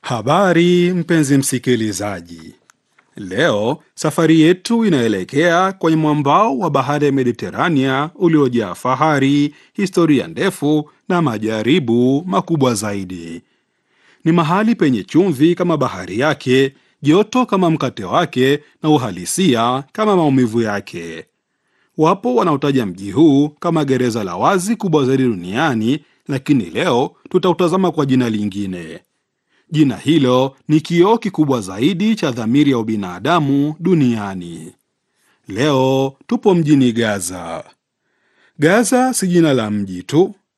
Habari mpenzi msikilizaji, leo safari yetu inaelekea kwenye mwambao wa bahari ya Mediterania uliojaa fahari, historia ndefu na majaribu makubwa zaidi. Ni mahali penye chumvi kama bahari yake, joto kama mkate wake, na uhalisia kama maumivu yake. Wapo wanaotaja mji huu kama gereza la wazi kubwa zaidi duniani, lakini leo tutautazama kwa jina lingine. Jina hilo ni kioo kikubwa zaidi cha dhamiri ya ubinadamu duniani. Leo tupo mjini Gaza. Gaza si jina la mji tu,